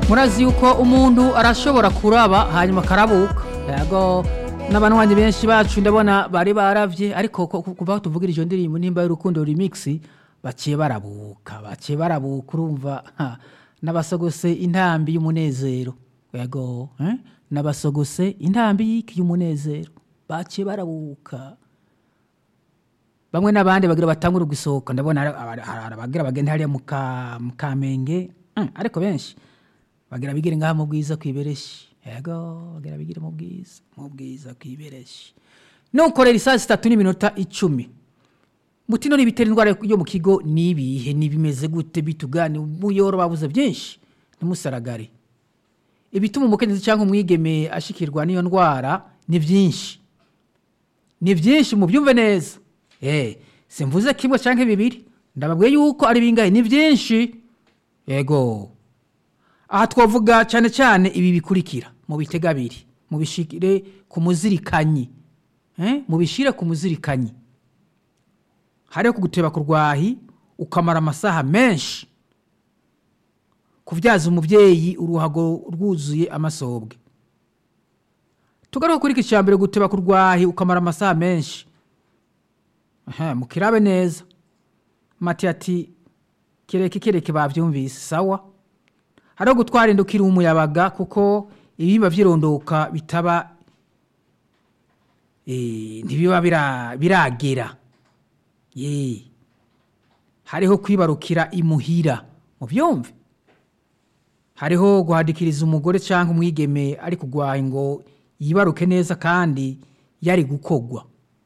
murazi yuko umuntu arashobora kuraba hanyuma akarabuka yego n'abanywanyi benshi bacu ndabona bari baravye ariko ko- ku- kuva aho tuvugira iyo ndirimbo nimba y'urukundo remix baciye barabuka baciye barabuka urumva ha, n'abasogose intambi y'umunezero yego eh? n'abasogose intambi y'iki y'umunezero baciye barabuka bamwe n'abandi bagira batangura gusohoka ndabona hari- hari hari abagira bagenda hariya mu Ka- mu kamenge mm, ariko benshi bagira bigire ngaha mu bwiza kwibereshi yego bagira bigire mu bwiza mu bwiza kwibereshi nukorera isaha zitatu n'iminota icumi mutino n'ibitera indwara yo mu kigo nibihe nibimeze gute bitugane muyoro babuze byinshi ntimusaragare ibituma umukenyezi cyangwa umwigeme ashikirwa n'iyo ndwara ni byinshi ni byinshi mubyumve neza eh simvuze kimwe cyangwa bibiri ndababwiye yuko ari bingahe ni byinshi yego aha twavuga cyane cyane ibi bikurikira mu bitega abiri mu bishire ku muzirikanyi eh mu bishire ku muzirikanyi hariho kuguteba ku rwahi ukamara amasaha menshi kubyaza umubyeyi uruhago rwuzuye amasobwe tugaruka kuri iki cya mbere guteba ku rwahi ukamara amasaha menshi Aha, mukirabe neza mati ati kereke kereke bavyumvise sawa hariho gutwara inda ukiri umuyabaga kuko ibihimba vyirondoka bitaba eh, ntibiba bira- biragera ye hariho kwibarukira imuhira muvyumve hariho guhadikiriza umugore cyangwa umwigeme ari kugwaye ngo yibaruke neza kandi yari gukogwa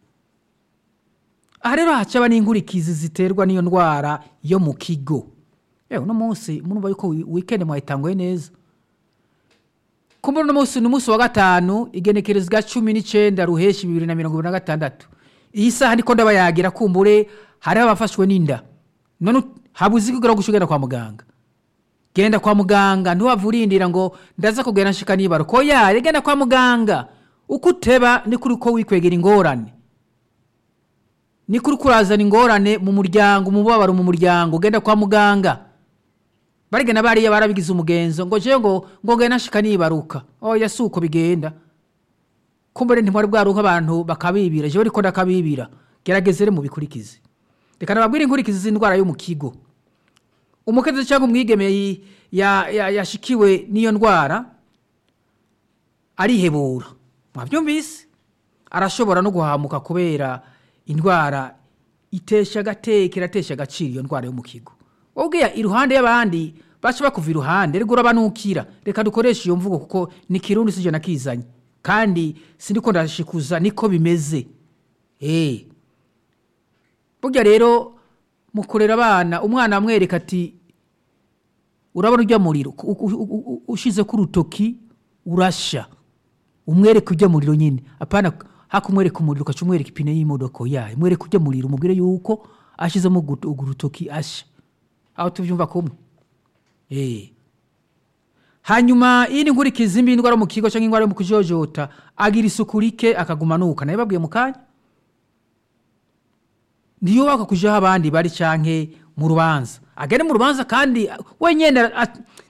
aha rero hacaba n'inkurikizi ziterwa n'iyo ndwara yo mu kigo yewe uno munsi murumva yuko wi- weekend mwayitanguye neza kumbe uno munsi ni umunsi wa gatanu igenekerezo rya cumi n'icenda ruheshi bibiri na mirongo ibiri na gatandatu iyi saha niko ndabayagira kumbure hariho abafashwe n'inda none ut- habuze ikigera gushugera kwa muganga genda kwa muganga ntiwava urindira ngo ndaza kugenda nshika nibara ko yaye genda kwa muganga uko uteba niko uriko wikwegera ingorane niko uriko urazana ingorane mu muryango umubabaro mu muryango genda kwa muganga barigana bariya barabigize umugenzo ngo jewe ngo ngo genda nshika nibaruka oya si uko bigenda kumbure ntimwari bwaruka abantu bakabibira jewe ariko ndakabibira gerageze rero mubikurikize reka nababwire inkurikizi z'indwara yo mu kigo umukenyezi cyangwa umwigeme yi- ya- ya- yashikiwe n'iyo ndwara arihebura mwabyumvise arashobora no guhamuka kubera indwara itesha agateka iratesha agaciro iyo ndwara yo mu kigo ubwiya iruhande y'abandi baca bakuva iruhande reka urabanukira reka dukoreshe iyo mvugo kuko ni kirundi sije nakizanye kandi sindiko ndashikuza niko bimeze eh burya rero mu kurera abana umwana amwereka ati urabona ujya muriro u- u- u- u- ushize ku rutoki urasha umwereke ujya muriro nyine apana hakumwereka umuriro ukaca umwereka ipine y'imodoka yayo mwereke ujya muriro umubwire yuko ashizemo ugu- ugu rutoki asha aho tubyumva kumwe eh hanyuma iyi ni nkurikizi mbi indwara yo mu kigo cyangwa indwara yo mu kujojota agira isuku rike akaguma nuka nayo babwiye mu kanya ntiyubaka kujaho abandi bari canke mu rubanza agende mu rubanza kandi wenyene a-